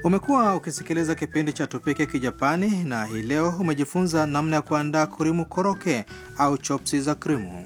Umekuwa ukisikiliza kipindi cha Tupike Kijapani na hii leo umejifunza namna ya kuandaa kurimu koroke au chopsi za krimu.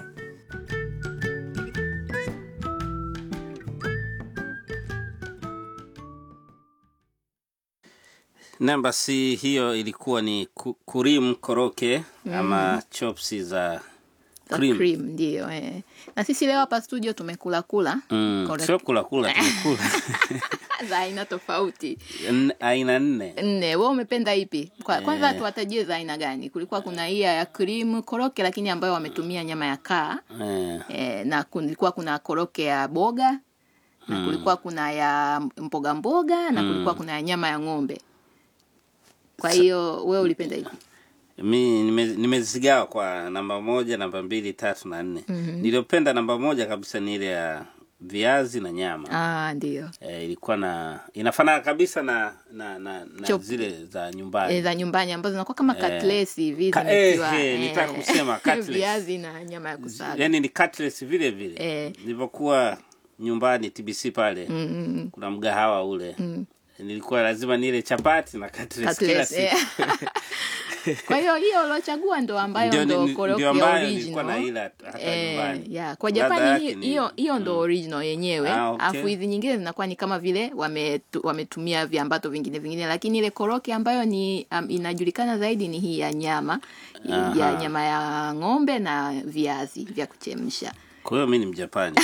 Namba si hiyo ilikuwa ni ku- kurim koroke ama chopsi za Za cream. cream, ndio eh. na sisi leo hapa studio tumekula kula Mm, Correct. sio kula kula tumekula za aina tofauti N- aina nne nne we umependa ipi Kwa, kwanza Eh. tuwatajie za aina gani kulikuwa kuna hii ya cream koroke lakini ambayo wametumia nyama ya kaa eh, eh, na kulikuwa kuna koroke ya boga na kulikuwa kuna ya mboga mboga na kulikuwa kuna ya nyama ya ng'ombe kwa hiyo wewe ulipenda ipi mi nime- nimezigawa kwa namba moja namba mbili tatu na nne niliyopenda namba moja kabisa ni ile ya viazi na nyama ah, ndio eh, ilikuwa na inafanana kabisa na na, na, na Chop. zile za nyumbani e, za nyumbani ambazo zinakuwa kama Eh. katlesi hivi Ka- zimetiwa, eh, eh, nitaka kusema cutlets. viazi na nyama ya kusaga yani ni cutlets vile vile Eh. nilivyokuwa nyumbani tbc pale Mm, mm, mm. kuna mgahawa ule nilikuwa lazima nile chapati na cutlets kila Cutlets, eh. siku kwa hiyo hiyo uliochagua ndo ambayo Ndio- ndo ndio koroki ya ambayo nilikuwa original naila hata Eh, nyumbani. yeah. kwa Ladha japani yake hi- ni- hiyo hiyo ndo original yenyewe Ah, okay. alafu hizi nyingine zinakuwa ni kama vile wametu, wametumia viambato vingine vingine lakini ile koroki ambayo ni um, inajulikana zaidi ni hii ya nyama ya Aha. nyama ya ng'ombe na viazi vya kuchemsha kwa hiyo mi ni mjapani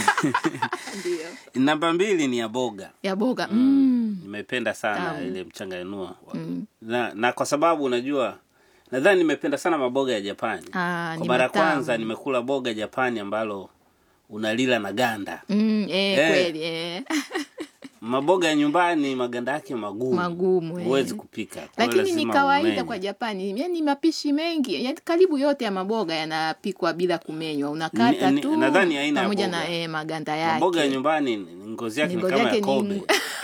ndio namba mbili ni ya boga ya boga mm. nimependa sana Tamu. ile mchanganua na, na kwa sababu unajua nadhani nimependa sana maboga ya japani Ah, kwa ni mara ya matamu. kwanza nimekula boga japani ambalo unalila na ganda Mm, eh, Eh. kweli eh. maboga ya nyumbani maganda yake magumu Magumu, eh. huwezi kupika Kwa hiyo lakini ni lazima kawaida umenye. kwa japani yani mapishi mengi yani karibu yote ya maboga yanapikwa bila kumenywa unakata Ni- ni- tu nadhani aina ya pamoja boga. na eh, maganda yake maboga ya nyumbani ni- ngozi yake ni Ngozi kama yake ya ni kobe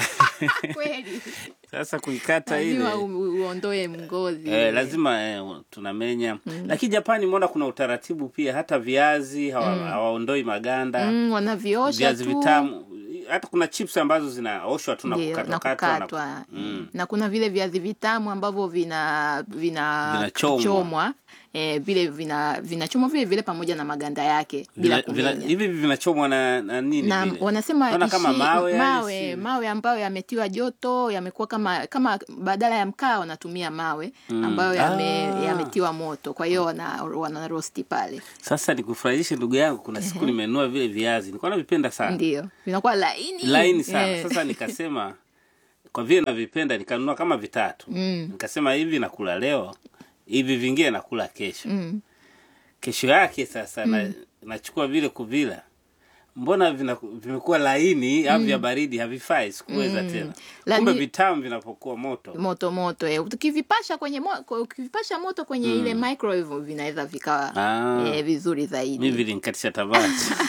ngu- kweli sasa kuikata ile lazima u- uondoe mgozi Eh, lazima eh, tunamenya lakini japani mbona kuna utaratibu pia hata viazi hawa- hawaondoi maganda mm, wanaviosha viazi tu vitamu hata kuna chips ambazo zinaoshwa tu na Ndio, na kukatwakatwa na- kukatwa Mm. na kuna vile viazi vitamu ambavyo vina vina Vinachomwa. chomwa eh, vile vina vinachomwa vile vile pamoja na maganda yake bila Vina- vina- kumenya hivi vinachomwa na, na nini na vile? wanasema Naona kama ishi- mawe, yani mawe, si- mawe ambayo yametiwa joto yamekuwa kama kama badala ya mkaa wanatumia mawe ambayo yame, Ah. yametiwa moto kwa hiyo wana, wana rosti pale sasa nikufurahishe ndugu yangu kuna siku nimenunua vile viazi nilikuwa navipenda sana ndio vinakuwa laini laini sana Eh. sasa nikasema kwa vile navipenda nikanunua kama vitatu Mm. nikasema hivi nakula leo hivi vingine nakula kesho Mm. kesho yake sasa na, nachukua vile kuvila mbona vina, vimekuwa laini au vya baridi havifai sikuweza tena Lani- kumbe vitamu vinapokuwa moto moto moto eh. ukivipasha kwenye mo, kwa- ukivipasha moto kwenye ile microwave vinaweza vikawa Ah. eh, vizuri mi zaidi vilinkatisha tamaa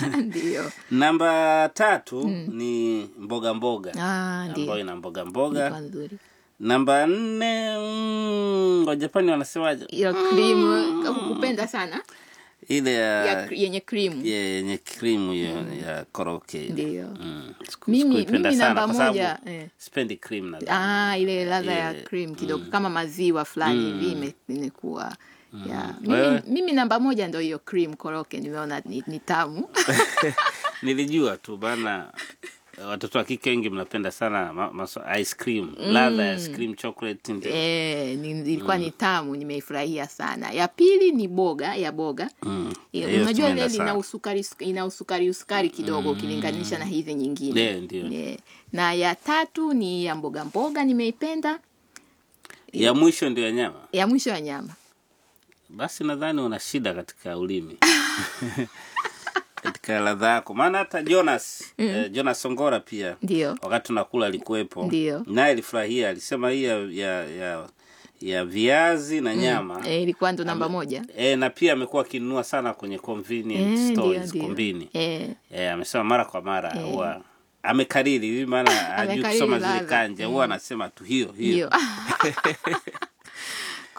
ndio namba tatu ni mboga mboga ah, ambayo ndio ina mboga mboga Ilikuwa nzuri namba nne mm, wajapani wanasemaje hiyo cream kupenda sana ile ya, ya yenye cream ya- yenye krimu hiyo ya koroke ile. Ndio. Mm. Siku- Mimi- sikuipenda mimi sana namba kwa sababu moja, eh. sipendi cream na Ah, ile ladha ya Eh, cream kidogo kama maziwa fulani hivi ime- imekuwa yeah. mimi, Wewe? mimi namba moja ndo hiyo cream koroke nimeona ni, ni tamu nilijua tu bana watoto wa kike wengi mnapenda sana ma, maso, ice cream ladha ya ice cream chocolate ndio eh, ni, ilikuwa ni tamu nimeifurahia sana ya pili ni boga ya boga Mm. Eh, Hiyo unajua ile tumeenda ina sana. usukari ina usukari usukari kidogo ukilinganisha na hizi nyingine Ndio, ndio. Eh, na ya tatu ni ya mboga mboga nimeipenda ya mwisho ndio ya nyama ya mwisho ya nyama basi nadhani una shida katika ulimi katika ladha yako maana hata jonas eh, jonas songora pia ndio wakati tunakula alikuwepo Ndio. naye alifurahia alisema hii ya, ya, ya, ya viazi na nyama eh, ilikuwa ndo namba moja e, na pia amekuwa akinunua sana kwenye convenient Eh, ndio, stores ndio. kombini eh, e, amesema mara kwa mara huwa amekariri hivi maana hajui Amekariri kusoma zile ladha. kanja huwa anasema tu hiyo hiyo hiyo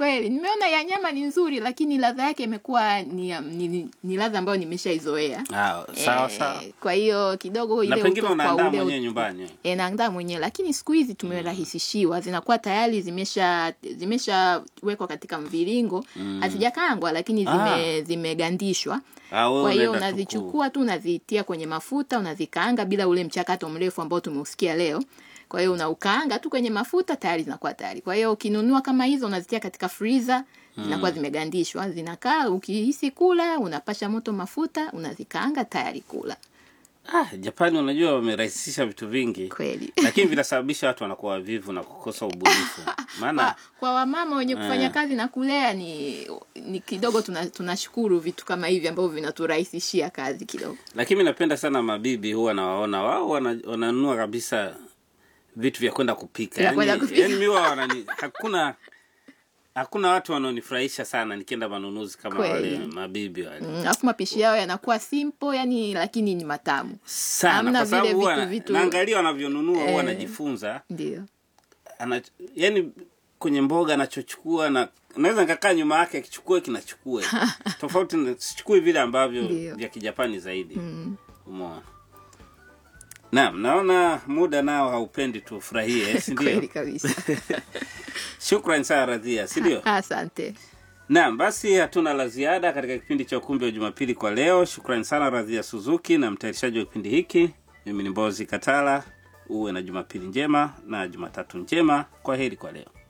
kweli nimeona ya nyama ni nzuri lakini ladha yake imekuwa ni, ya- ni, ni, ni ladha ambayo nimeshaizoea Ah, sawa Eh, sawa kwa hiyo kidogo na ile pengine utofu wa unaandaa ule mwenyewe nyumbani e, naandaa mwenyewe lakini siku hizi tumerahisishiwa zinakuwa tayari zimesha zimeshawekwa katika mviringo hazijakaangwa lakini zime, Ah. zimegandishwa Ah, wewe kwa hiyo unaenda tu ku- unazichukua tu unazitia kwenye mafuta unazikaanga bila ule mchakato mrefu ambao tumeusikia leo kwa hiyo unaukaanga tu kwenye mafuta tayari zinakuwa tayari kwa hiyo ukinunua kama hizo unazitia katika freezer zinakuwa zimegandishwa zinakaa ukihisi kula unapasha moto mafuta unazikaanga tayari kula ah, japani unajua wamerahisisha vitu vingi kweli lakini vinasababisha watu wanakuwa wavivu na kukosa ubunifu maana kwa, kwa wamama wenye kufanya Eh. kazi na kulea ni ni kidogo tuna- tunashukuru vitu kama hivi ambavyo vinaturahisishia kazi kidogo lakini mi napenda sana mabibi huwa nawaona wao wana- wananunua kabisa vitu vya kwenda kupika Vya kwenda yani, kupika. yani mi huwa wanani hakuna hakuna watu wanaonifurahisha sana nikienda manunuzi kama Kweli. wale mabibi wale Mm, alafu mapishi yao yanakuwa simple yani lakini ni matamu sana Hamna kwa sababu vile huwa vitu- na- vitu- naangalia wanavyonunua huwa Eh. najifunza ndio ana yani kwenye mboga anachochukua na naweza nikakaa nyuma yake akichukue kinachukue tofauti na- sichukui vile ambavyo Ndio. vya kijapani zaidi mm. umeona naam naona muda nao haupendi tufurahie si ndio kweli kabisa shukran sana radhia si ndio asante naam basi hatuna la ziada katika kipindi cha ukumbi wa jumapili kwa leo shukrani sana radhia suzuki na mtayarishaji wa kipindi hiki mimi ni mbozi katala uwe na jumapili njema na jumatatu njema kwa heri kwa leo